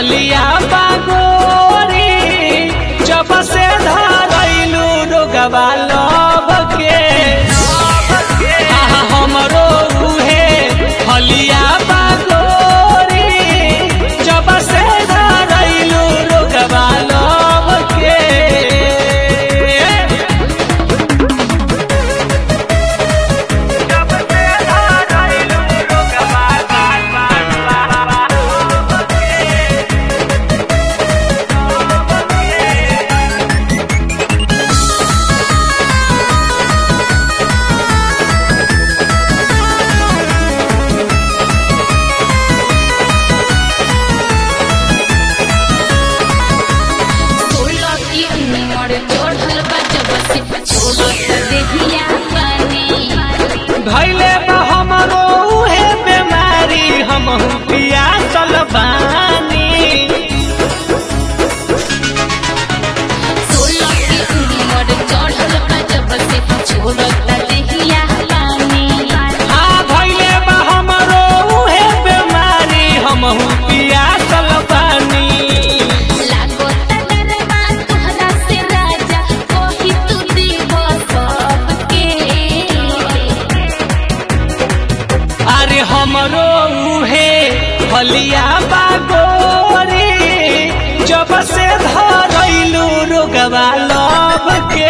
हलिया बागोरी जब से धरैलू रोगवा लब के आहा हमरो उहे हलिया बागोरी जब से धरैलू रोगवा लब के सोलह की उम्र चढ़ल बा जब से छोड़त देहिया पानी धैले बा हमरो उहे बेमारी हमहू पियासल बानी सोलह की उम्र चढ़ल बा जब से छोड़त देहिया पानी हाँ धैले बा हमरो उहे बेमारी हमहू पियासल बानी लागो तगरबा तोहरा से राजा कोही तू देव सबके अरे हमरो उहे हलिया बागोरी जब से धरैलू रोगवा लब के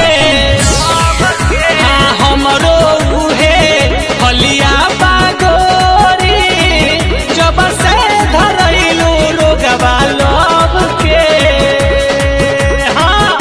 हाँ हमरो उहे हलिया बागोरी जब से धरैलू रोगवा लब के हाँ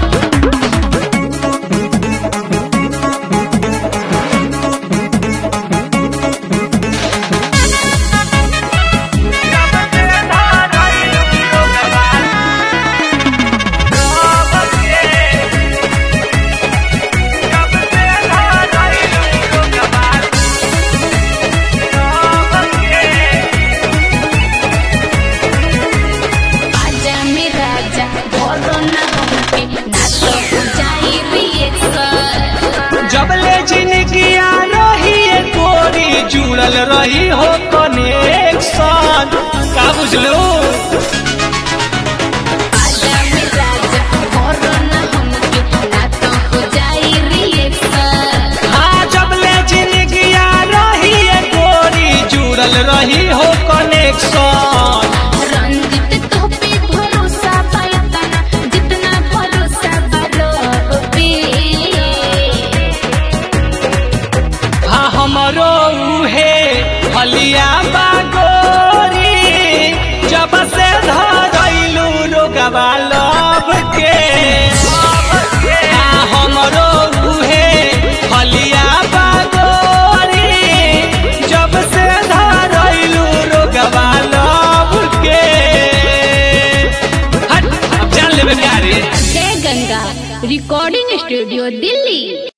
आजा में राजा भरो ना हमके ना तो हो जाई रिएक्शन जबले जिंदगी रही गोरी जुड़ल रही हो कनेक्शन का बुझलो आजा में राजा भरो ना हमके ना तो हो जाई रिएक्शन हाँ जबले जिंदगी रही गोरी जुड़ल रही हो कनेक्शन रंजित तो पे भरोसा पायतना जितना भरोसा बरो पे हाँ हमरो उहे हलिया बागोरी जब से धरैलू रोगवा लब के हाँ हमरो उहे हलिया बागोरी जब से धरैलू रोगवा लब के हट अब जान लेबे का रे जय गंगा रिकॉर्डिंग स्टूडियो दिल्ली